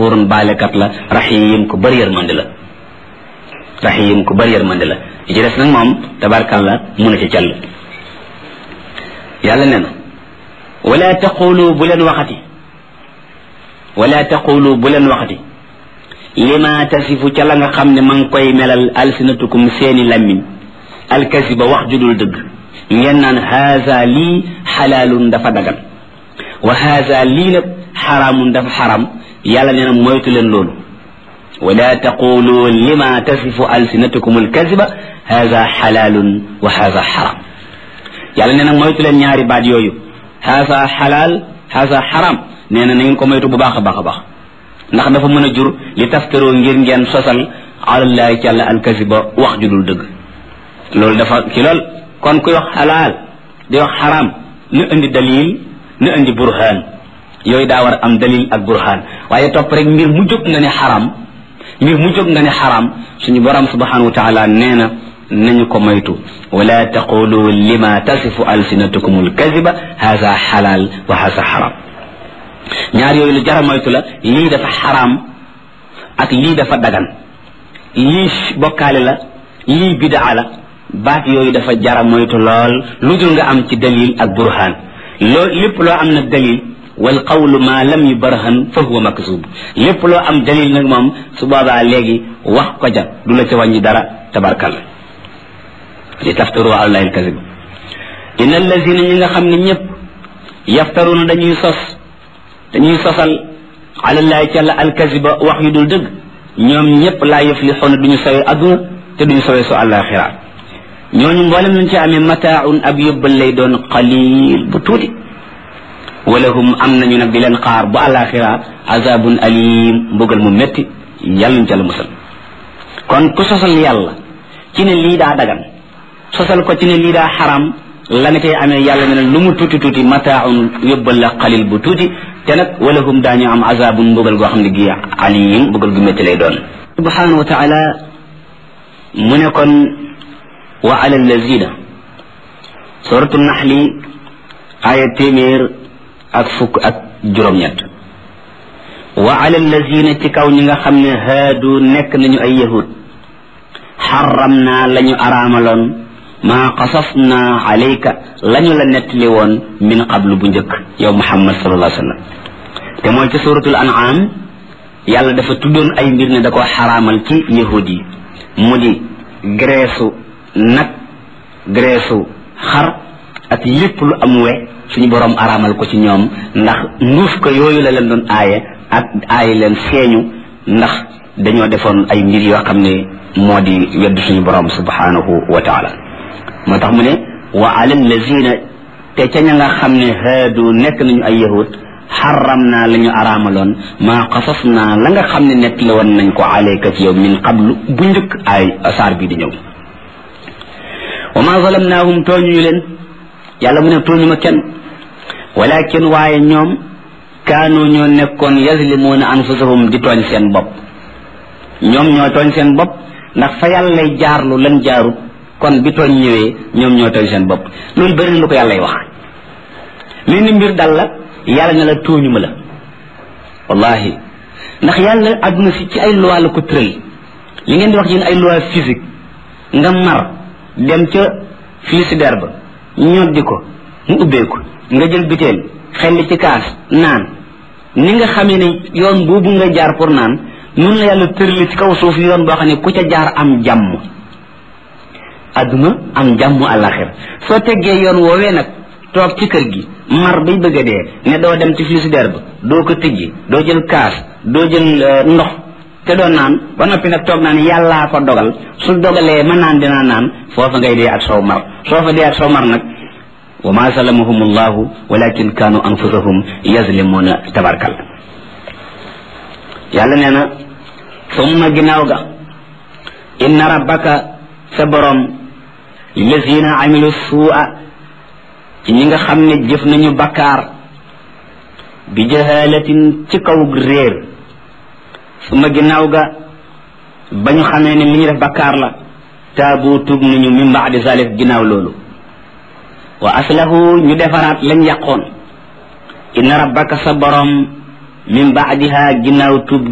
wurun baalekat la rahim ku bëri yërmande la rahim ku bëri yërmande la li ci des nag moom tabarkalla mun a ci call yàlla nee na wala taqulu bu leen waxati wala taqulu bu leen waxati lima tasifu ca la nga xam ne ma ngi koy melal alsinatukum seeni lammiñ alkasiba wax judul dëgg ngeen naan haza lii xalaalun dafa dagan wa haza lii nag xaraamun dafa xaram yàlla nee na moytu leen loolu wala taqulu lima tasifu alsinatukum alkasiba haza xalaalun wa haza xaram yàlla nee na moytu leen ñaari baat yooyu haza xalaal haza xaram nee na na ngeen ko moytu bu baax a baax a baax ndax dafa mën a jur li taftaroo ngir ngeen sosal alallahi ci àlla alkasiba wax ju dul dëgg loolu dafa ki lool kon kuy wax xalaal di wax xaram na indi dalil na indi burhaan yooyu daa war am dalil ak burhaan waaye topp rek mbir mu jóg nga ne xaram mbir mu jóg nga ne xaram suñu borom subhanahu wa taala nee na nañu ko moytu wala taqulu lima tasifu alsinatukum alkaziba haza xalaal wa haza xaram ñaar yooyu lu jara moytu la lii dafa xaraam ak lii dafa dagan lii bokkaale la lii bidaa la baat yooyu dafa jara moytu lool lu dul nga am ci dalil ak burhaan loo lépp loo am nag dalil wal qawlu ma lam yubarhan fa huwa makzub lépp loo am dalil nag moom su boobaa léegi wax ko ja du la ca wàññi dara tabarkal li taftaru ala allahi alkazib inna allazina ñi nga xam ne ñëpp yaftaruna dañuy sos dañuy sosal alallahi ci àlla alkaziba wax yu dul dëgg ñoom ñëpp laa yuflixuuna duñu sawee adduna te duñu sawee su àllaaxira ñooñu mboolem lañ ci amee mataaun ab yóbbal lay doon qalil bu tuuti walahum am nañu nag di leen xaar bu àllaaxira azabun alim mbugal mu métti yàlla ñu ca la musal kon ku sosal yàlla ci ne lii daa dagan sosal ko ci ne lii daa xaram la nga cay amee yàlla ne lu mu tuuti tuuti mataaun yóbbal la qalil bu tuuti te nag walahum daañu am azabun mbugal goo xam ne gi alim mbugal gu métti lay doon subhanahu wa taala mu ne kon wa ala allazina suratu naxli aya téeméer ak fukk ak juróom-ñett wa ala allazina ci kaw ñi nga xam ne haadu nekk nañu ay yahud xaram naa la ñu araamaloon maa qasas naa alayka la ñu la nettali woon min qablu bu njëkk yow muhammad sallallahu alayhi wa sallam te mooy ci suratul an'am yàlla dafa tuddoon ay mbir ne da ko xaraamal ci yahud yi mu di greesu nag greesu xar ak lépp lu am we suñu borom araamal ko ci ñoom ndax nduuf ko yooyu la leen doon aaye ak aaye leen feeñu ndax dañoo defoon ay mbir yoo xam ne moo di wedd suñu borom subhanahu wa taala moo tax mu ne wa ala allazina te ca ña nga xam ne haadu nekk nañu ay yahud xaram naa la ñu araamaloon maa xasas naa la nga xam ne nett la woon nañ ko alayka ci yow min qablu bu njëkk ay saar bii di ñëw wa ma zalamnaahum tooñuñu leen yàlla mu ne tooñu ma kenn walakin waaye ñoom kaanu ñoo nekkoon yazlimuuna anfusahum di tooñ seen bopp ñoom ñoo tooñ seen bopp ndax fa yàlla lay jaarlu lan jaarut kon bi tooñ ñëwee ñoom ñoo tooñ seen bopp loolu bëri na lu ko yàlla wax mel ni mbir dal la yàlla ne la tooñu ma la wallahi ndax yàlla àdduna si ci ay loi la ko tëral li ngeen di wax yéen ay loi physique nga mar dem ca frigidaire ba ñoddi ko mu ubbeeku nga jël biteel xelli ci kaas naan ni nga xamee ne yoon boobu nga jaar pour naan noonu la yàlla tërali ci kaw suuf yoon boo xam ne ku ca jaar am jàmm àdduna am jàmm àllaxir soo teggee yoon woowee nag toog ci kër gi mar bay bëgg a dee ne doo dem ci frigidaire ba doo ko tijji doo jël kaas doo jël ndox te doo naan ba noppi nag toog naan yàllaa ko dogal su dogalee ma naan dinaa naan foofa ngay dee ak sow mar soo fa dee ak sow mar nag wa ma zalamahum allahu walakin kanu anfusahum yazlimuna tabarkal yàlla nee na summa ginnaaw ga inna rabbaka sa borom lillazina amilu suu'a ci ñi nga xam ne jëf nañu bakkaar bi jahalatin ci kaw réer suma ginnaaw ga ba ñu xamee ne li ñu def bakkaar la taabu tuub nañu min baadi zalik ginnaaw loolu wa aslahu ñu defaraat lañ yàqoon inna rabbaka sa borom min baadiha ginnaaw tuub